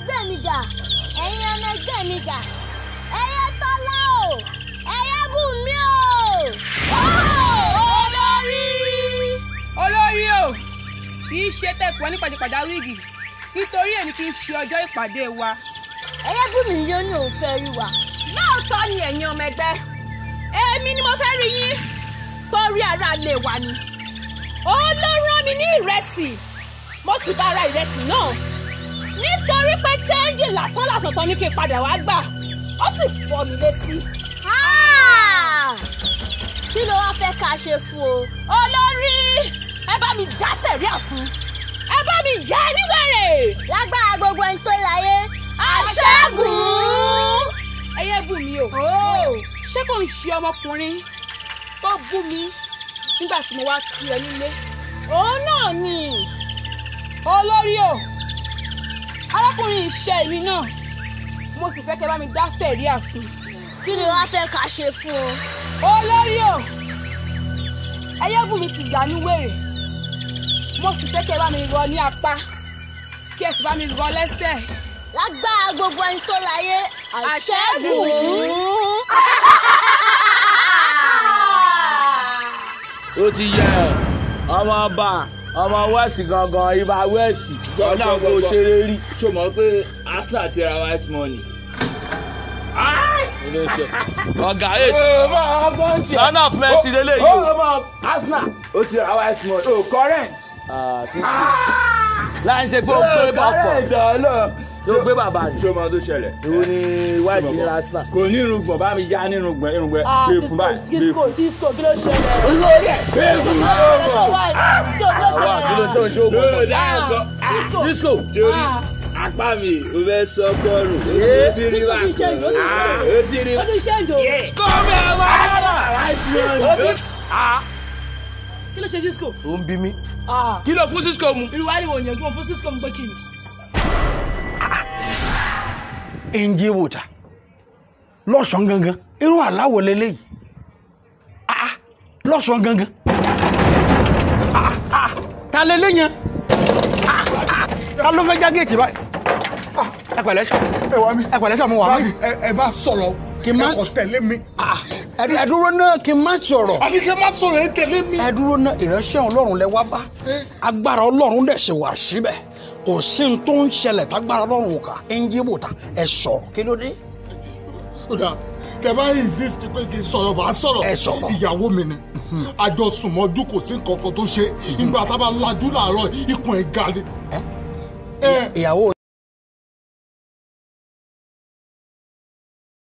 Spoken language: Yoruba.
ẹgbẹ́ mi dà ẹ̀yin ọmọ ẹgbẹ́ mi dà ẹyẹ tọ́lá o ẹyẹ bù mí o. olórí olórí o kì í ṣe tẹ̀kọ́ ní pàjẹ́pàjá wíìgì nítorí èyí kì í ṣe ọjọ́ ìpàdé wa. ẹyẹ bù mí ló ní òun fẹ́ rí wa. lóòótọ́ ni ẹ̀yin ọmọ ẹgbẹ́ èmi ni mo fẹ́ rí yín torí ara lè wà ní. òun ló rán mi ní ìrẹsì mo sì bá ara ìrẹsì náà nítorí pé chẹ́ńjì lásán lásán tán ní kí n padà wá gbà ó sì fọ́ mi létí. kí ló wá fẹ́ ká ṣe fún o. olórí ẹ bá mi já sẹ̀ríà fún ẹ bá mi yá ẹ níwèrè. lágbára gbogbo ẹni tó láyé. aṣẹ́gun. ẹyẹ bù mí o. ṣé kò ń ṣe ọmọkùnrin tó bú mi nígbà tí mo wá kí ẹ nílé. òun náà ni olórí o arákùnrin iṣẹ́ mi náà mo sì fẹ́ kẹ́ bá mi dá sẹ̀ríà fún. kí ló wá fẹ́ ká ṣe fún o. olórí o ẹyẹ́bùnmi ti yà ní wèrè mo sì fẹ́ kẹ́ bá mi rọ ní apá kí ẹ sì bá mi rọ lẹ́sẹ̀. lágbára gbogbo ẹni tó láyé àṣẹ́gun. ó ti yẹ ọmọ ọba ọmọ wẹ́ẹ̀sì gangan ibà wẹ́ẹ̀sì ọ̀nà kò ṣeré rí. ṣó mọ̀ pé arsenal ti ra white money. ọ̀gá eight son of mercy lélẹ̀ yìí ó mọ arsenal ó ti ra white money ó current. láì ṣe pé ó gbé bọ́pọ̀ current ọlọ. tó gbé bàbá rẹ̀ ṣó mọ tó ṣẹlẹ̀. ìwọ ni white ní arsenal. kò ní irùngbọ̀n bá mi já ní irùngbọ̀n irùngbọ̀n gbé fún báyìí gbé cisco fún. cisco kí ló ṣẹlẹ̀. olórí ẹ̀ gbé fún cisco kí ló àwa kí ló ṣẹlẹ̀. ṣe ń ṣe lórí ògùn. dáhùn kan. cisco disco torí apá mi ò fẹ́ sọ kọrùn. ó ti rí Cisco wa ti change, ó ti kan. change. ó ti rí ó ti ṣẹ́ǹjò. kọ́mi àwọn ará. kí ló ṣe cisco. ó ń bí mi. kí ló fún cisco mu. irú wa ni wò yẹn kí wọ́n fún cisco mú pé kí ni. ẹnjẹ wòtà lọ́sàn gangan irun aláwọ̀ lélẹ́yìí ah lọ́sàn gangan ah ah ta lélẹ́ yẹn ah ah ta ló fẹ́ já géètì báyìí ah ẹ pẹ̀lẹ́ sọ ẹ wá mi. ẹ pẹ̀lẹ́ sọ mo wà mí Báàmì, ẹ ẹ má sọ̀rọ̀ Kí n má- ẹ kò tẹ̀lé mi. ah ẹ ẹ dúró náà kí n má sọ̀rọ̀ àbí kí ẹ má sọ̀rọ̀ ẹ tẹ̀lé mi. ẹ dúró náà ìránṣẹ́ ọlọ́run lẹ wá bá agbára ọlọ́run dẹ̀ ṣe wà síbẹ̀ kò sí ní tó ń ṣẹlẹ̀ tágbára ọlọ́run kà ẹnjẹ wòtà ẹ sọ̀rọ̀ kí ló dé. kódà tẹ bá insist pé kí n sọ̀rọ̀ bá sọ̀rọ̀ Ẹ sọ̀rọ̀. ìyàwó mi ni àjọsùnmọ́jú kò sí nǹkan kan tó ṣe ìgbà tá a bá lajú làárọ̀ ikùn ẹ̀ ga ni. ẹ ìyàwó